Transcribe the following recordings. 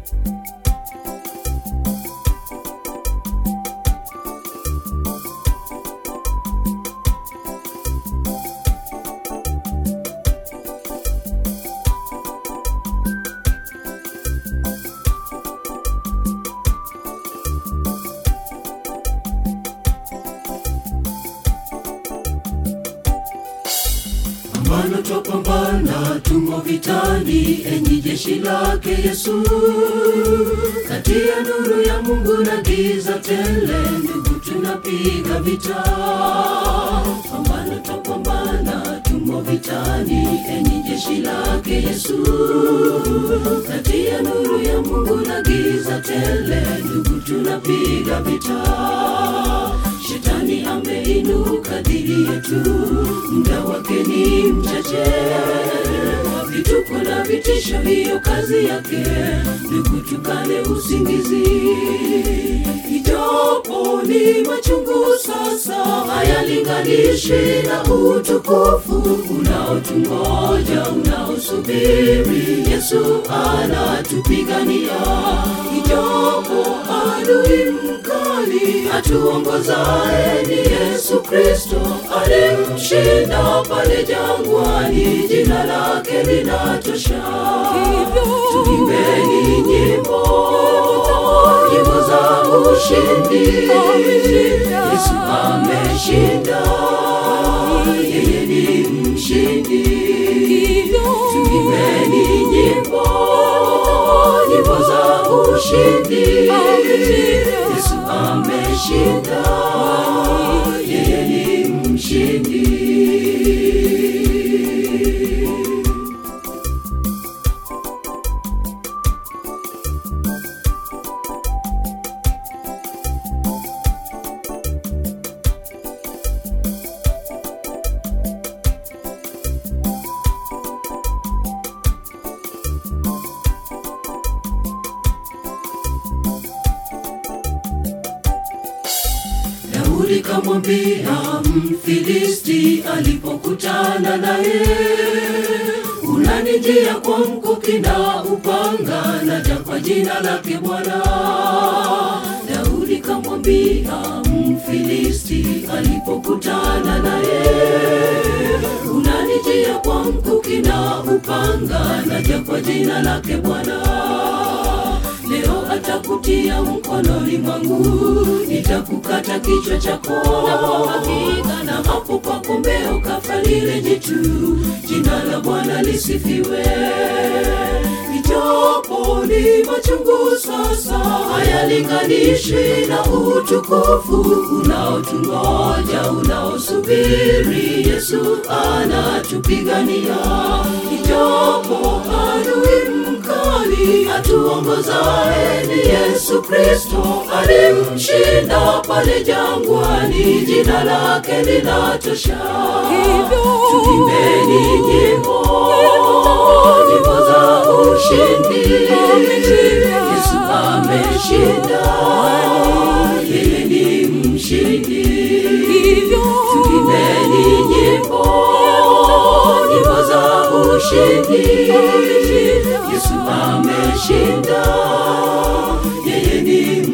Pambana twapambana, tumo vitani, enyi jeshi lake Yesu, kati ya nuru ya Mungu na giza tele, ndugu tunapiga vita. Pambana twapambana, tumo vitani, enyi jeshi lake Yesu, kati ya nuru ya Mungu na giza tele, ndugu tunapiga vita. Shetani ameinuka dhidi yetu, muda wake ni mchache. Vituko na vitisho, hiyo kazi yake, ndugu, tukale usingizi. Ijapo ni machungu sasa, hayalinganishi na utukufu unaotungoja, unaosubiri. Yesu anatupigania, ijapo adui mkali atuongozaye ni Yesu Kristo, alimshinda pale jangwani, jina lake linatosha. Tuimbeni nyimbo, nyimbo za ushindi. Yesu ameshinda, yeye ni mshindi. Tuimbeni nyimbo, nyimbo za ushindi. Yesu ameshinda, yeye ni mshindi. Daudi kamwambia Mfilisti alipokutana naye, unanijia kwa mkuki na upanga, naja kwa jina lake Bwana. Daudi kamwambia Mfilisti alipokutana naye, unanijia kwa mkuki na upanga, naja kwa jina lake Bwana leo atakutia mkononi mwangu, nitakukata kichwa chako na hapo kwa kombeo kafa lile jitu. Jina la Bwana lisifiwe. Ijapo ni machungu sasa, hayalinganishi na utukufu unaotungoja, unaosubiri. Yesu anatupigania, ijapo adui mkali atuongozaye ni Yesu Kristo, alimshinda pale jangwani, jina lake linatosha. Tuimbeni nyimbo, nyimbo za ushindi. Yesu ameshinda, yeye ni mshindi. Tuimbeni nyimbo, nyimbo za ushindi. Yesu ameshinda, yeye ni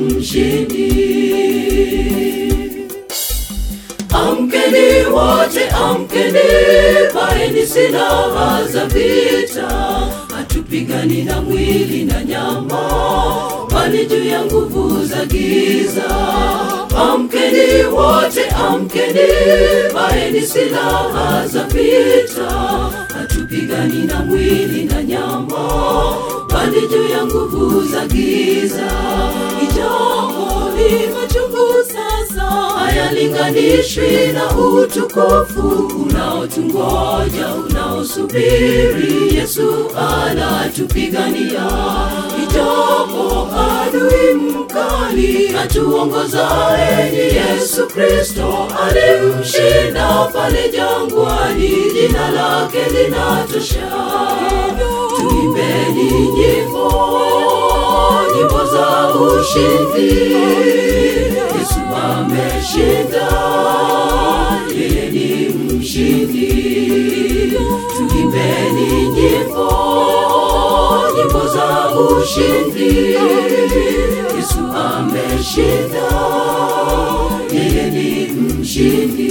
mshindi. Amkeni wote, amkeni, vaeni silaha za vita. Hatupigani na mwili na nyama, bali juu ya nguvu za giza. Amkeni wote, amkeni, vaeni silaha za vita. Hatupigani na mwili na nyama, bali juu ya nguvu za giza. Ijapo ni machungu sasa, hayalinganishwi na utukufu unaotungoja, unaosubiri. Yesu anatupigania, ijapo adui mkali atuongozaye ni Yesu Kristo, alimshinda pale jangwani, jina lake linatosha. Tuimbeni nyimbo, nyimbo za ushindi. Yesu ameshinda, yeye ni mshindi. Tuimbeni nyimbo, nyimbo za ushindi. Yesu ameshinda, yeye ni mshindi.